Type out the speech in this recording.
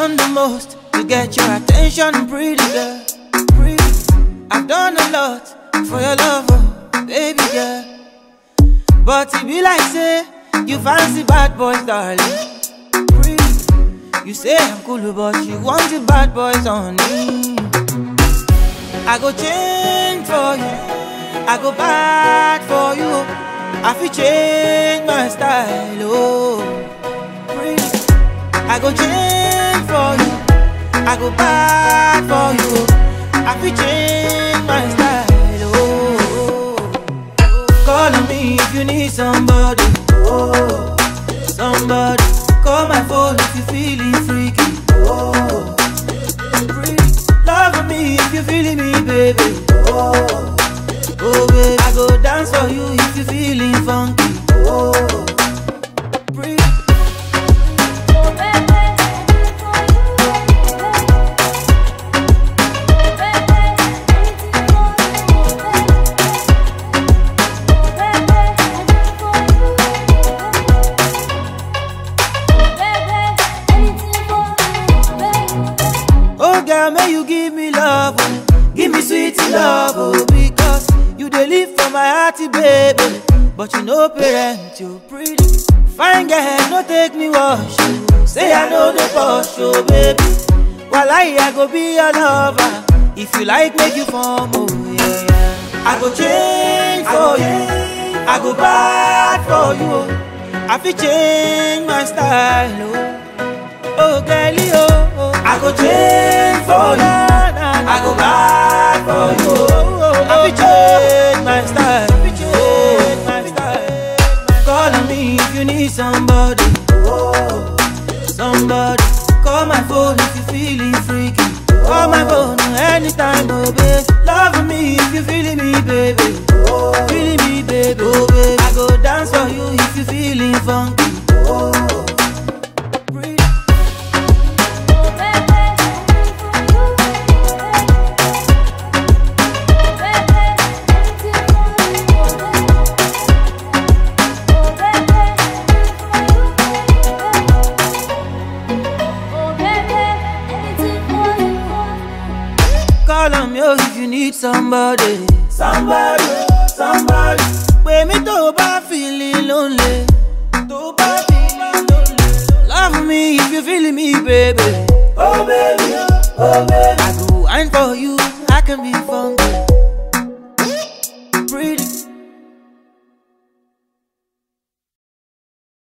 done the most to get your attention, pretty girl. Pretty. I've done a lot for your love, oh, baby girl. But it be like say you fancy bad boys, darling. Pretty. You say I'm cool, but you want the bad boys on me. I go change for you. I go bad for you. I feel change my style, oh. Pretty. I go change for you. I go bad for you. I feel change my style, oh. Call on me if you need somebody, oh. Somebody. Call my phone if you feeling freaky, oh. Pretty. Love me if you feeling me, baby, oh. Oh, baby, I go dance for you if you feeling funky. Oh, pretty. Oh, girl, may you give me love, oh. give me sweet love, oh, because you dey live for my hearty baby. But you know, parent, you pretty. Fine girl, no take me wash. oh. Say I know the boss, oh, baby. While I, I go be your lover. If you like, make you form, oh, yeah, yeah. I go change for you. I go bad for you. oh. I feel change my style, oh. Oh, girlie, oh, oh. I go change for you. I go bad for you. Oh, I will change my style. change my style. Call on me if you need somebody. Oh, somebody. Call my phone if you feeling freaky. Call my phone anytime, oh babe. Love me if you feeling me, baby. Feeling me, baby. Oh, baby. I go dance for you if you feeling funky. Oh, pretty. Call on me oh, if you need somebody. Somebody, somebody. Pè mí tó o bá feeling lonely. Tó o bá feeling lonely. Love me if you feeling me, baby. Oh baby, oh baby. I go wine for you, I can be funky. Pretty.